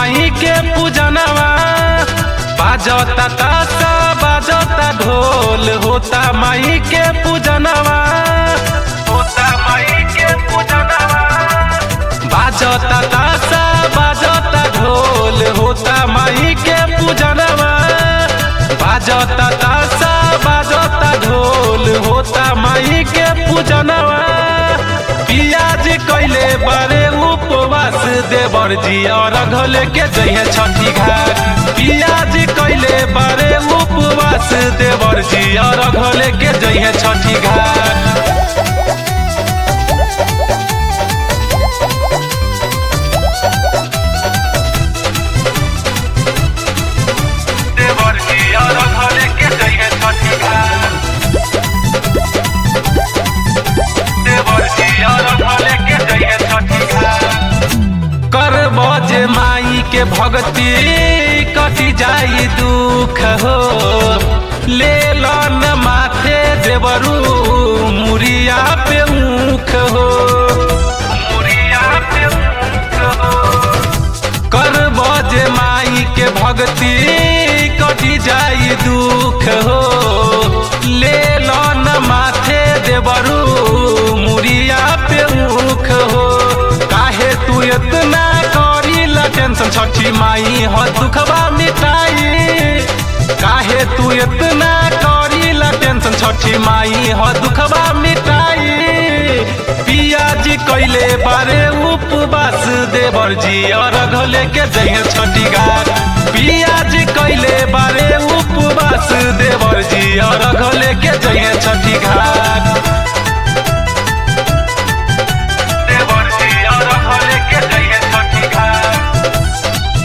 माई के पूजनवा बाजता तासा बाजता ढोल होता माई के पूजनवा होता माई के पूजनवा बाजता तासा बाजता ढोल होता माई के पूजनवा बाजता तासा बाजता ढोल होता माई के पूजनवा पियाज कैले बारे उपवास देवर जी और घोले के जइहे छठी घाट पियाज कैले बारे उपवास देवर जी और घोले के जइहे छठी घाट देवर जी और घोले के जइहे छठी घाट देवर जी और घोले के जइहे छठी घाट करब जे माई के भक्ति कटी जाई दुख हो ले लन माथे देवरू मुरिया पे मुख हो मुरिया पे मुख हो करब जे माई के भक्ति कटी जाई दुख हो ले लन माथे देवरू मुरिया पे मुख हो काहे तू इतना करी ला टेंशन छठी माई हो दुखबा मिटाई काहे तू इतना करी ला टेंशन छठी माई हो दुखबा मिटाई पियाजी कैले बारे उपवास देवर जी और घोले के जइहे छठी घाट पियाजी कैले बारे उपवास देवर जी और घोले के जइहे छठी घाट देवर जी और घोले के जइहे छठी घाट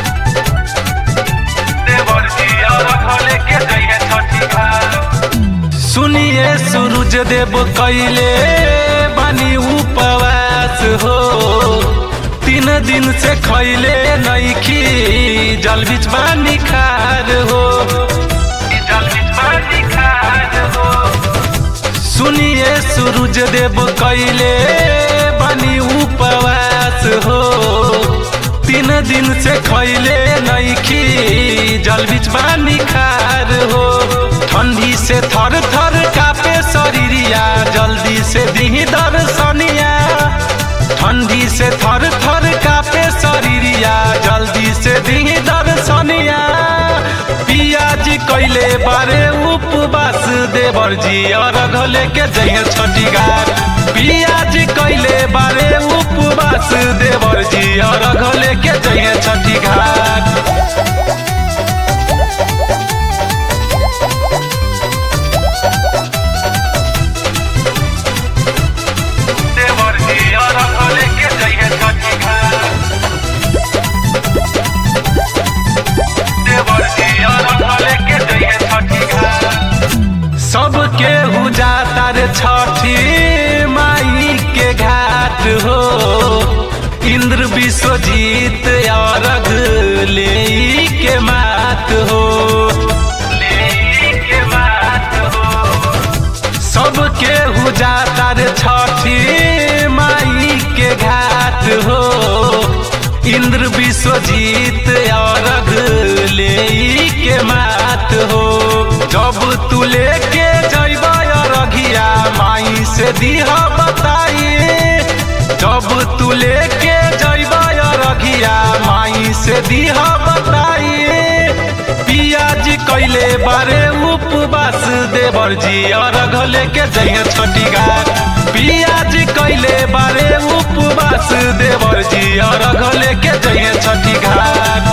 देवर जी और घोले के जइहे छठी घाट सुनिए सूरज देव कैले बानी उपवास हो तीन दिन से खैले नैखी जल बीच बानी खार हो जल बीच बानी खार हो सुनिए सूरज देव कैले बानी उपवास हो तीन दिन से खैले नैखी जल बीच बानी खार हो ठंडी से थर थर कापे शरीरिया जल्दी से दिही दर्शनिया ठंडी से थर थर कापे शरीरिया जल्दी से दिही दर्शनिया पियाजी कैले बारे उपवास देवर जी और घोले के जइहे छठी घाट पियाजी कैले बारे उपवास देवर जी और घोले के जइहे छठी घाट देवर जी और घोले के जइहे छठी घाट देवर जी और घोले के जइहे छठी घाट सबके हु जाता रे छठी माई के घाट हो इंद्र विश्वजीत अरघ ले के मात हो ले के मात हो सबके हु जाता रे छठी माई के घाट हो इंद्र विश्वजीत अरघ ले के मात हो जब तू लेके जैब अरघिया माई से दिह बताई जब तू लेके जैब अरघिया माई से दिह बताई पियाजी कैले बारे उपवास देवर जी और घोले के जइहे छठी घाट पियाजी कैले बारे उपवास देवर जी और घोले के जइहे छठी घाट